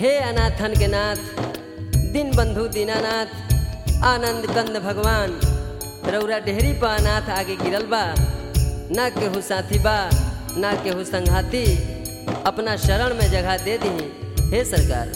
हे अनाथन के नाथ दिन बंधु दीनानाथ आनंद कंद भगवान रौरा डेहरी पा अनाथ आगे गिरल बा ना केहू साथी बा ना केहू संघाती अपना शरण में जगह दे दी हे सरकार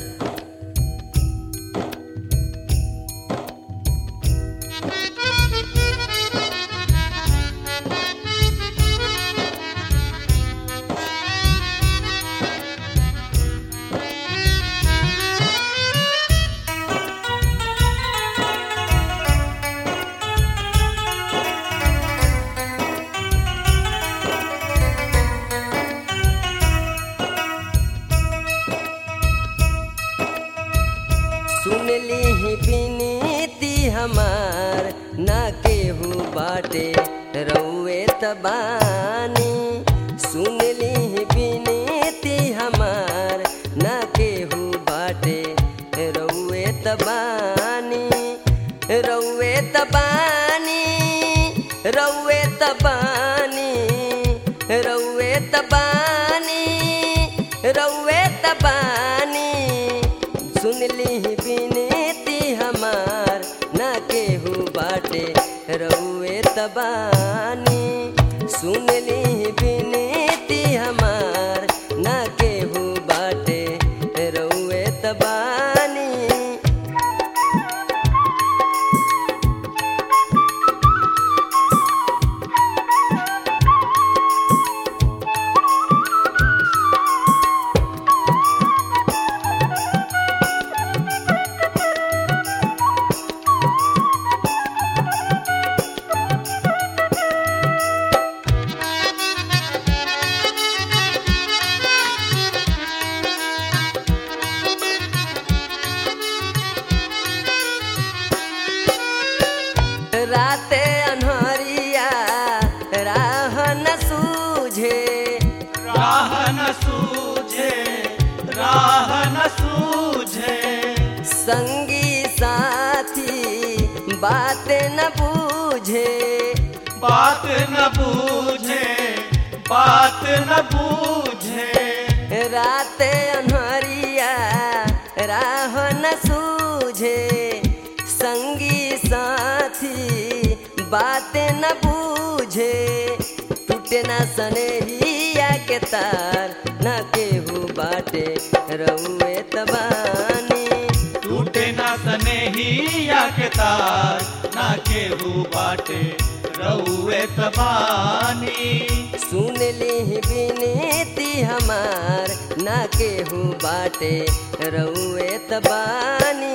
सुन ली बिनती हमार ना केहू बाटे रउए तबानी सुन ली बिनती हमार ना केहू बाटे रउए तबानी रउए तबानी रउए तबानी रउए तबानी रउए तबानी सुन ली बिनती हमार ना केहू बाटे रउए तबानी सुन ली बिनती हमार ना केहू बाटे रउए तबानी राते अनहरिया राह न सूझे राह न सूझे राह न सूझे संगी साथी बात न बूझे बात न बूझे बात न बूझे राते अनहरिया राह न सूझे संगी साथी बात न बूझे टूटे न सनेहिया के तार न केहू बाटे रउए तबानी टूटे ना सनेहिया के तार ना केहू बाटे रउए तबानी सुन ली बिनती हमार ना केहू बाटे रउए तबानी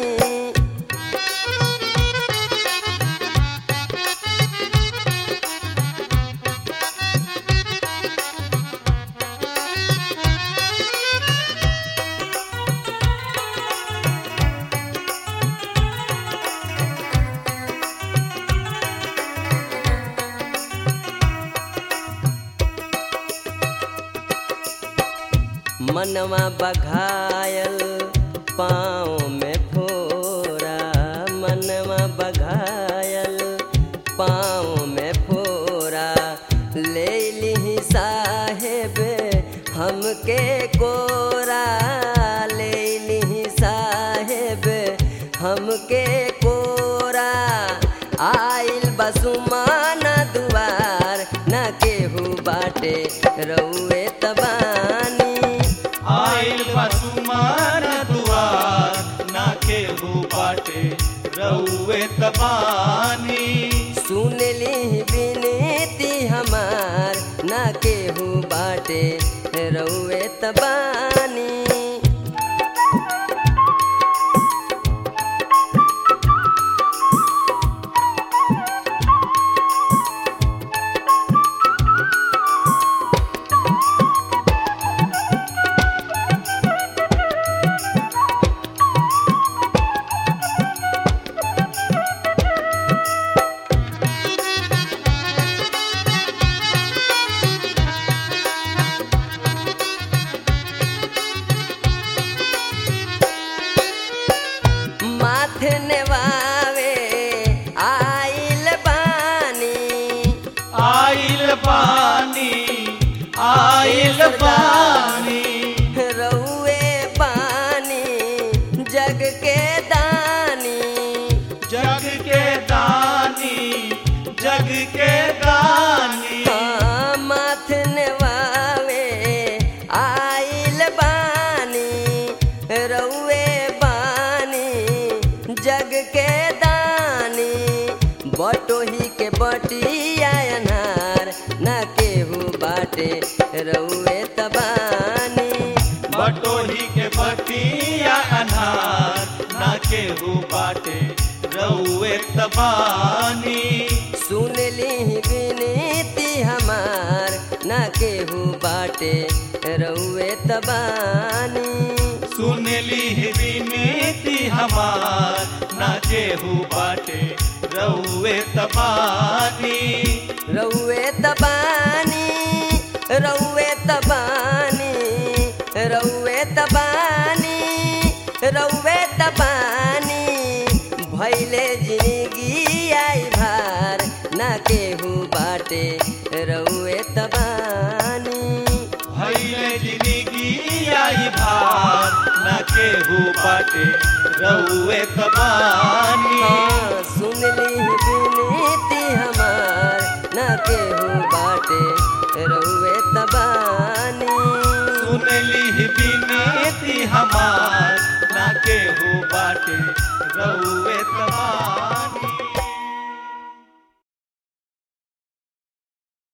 मनवा बघायल पाँव में फोरा मनवा बघायल पाँव में फोरा ले ली साहेब हमके कोरा ले ली साहेब हमके कोरा आइल बसुमान दुआर न केहू बाटे रउए तबानी आइल बसुमान दुआर ना केहू बाटे रउए तबानी सुन ली बिनती हमार ना केहू बाटे रउए तबानी रउए तबानी बटोही के बतिया अनार ना केहू बाटे रउए तबानी सुन ली विनती हमार ना केहू बाटे रउए तबानी सुन ली विनती हमार ना केहू बाटे रउए तबानी रउए तबानी रउए तबानी रउए तबानी रउए तबानी भैले जिंदगी आई भार ना केहू बाटे रउए तबानी भैले जिंदगी आई भार ना केहू बाटे रउए तबानी हाँ, सुन ली विनती हमार ना केहू बाटे रउए तबानी सुन ली विनती हमार ना केहू बाटे रउए तबानी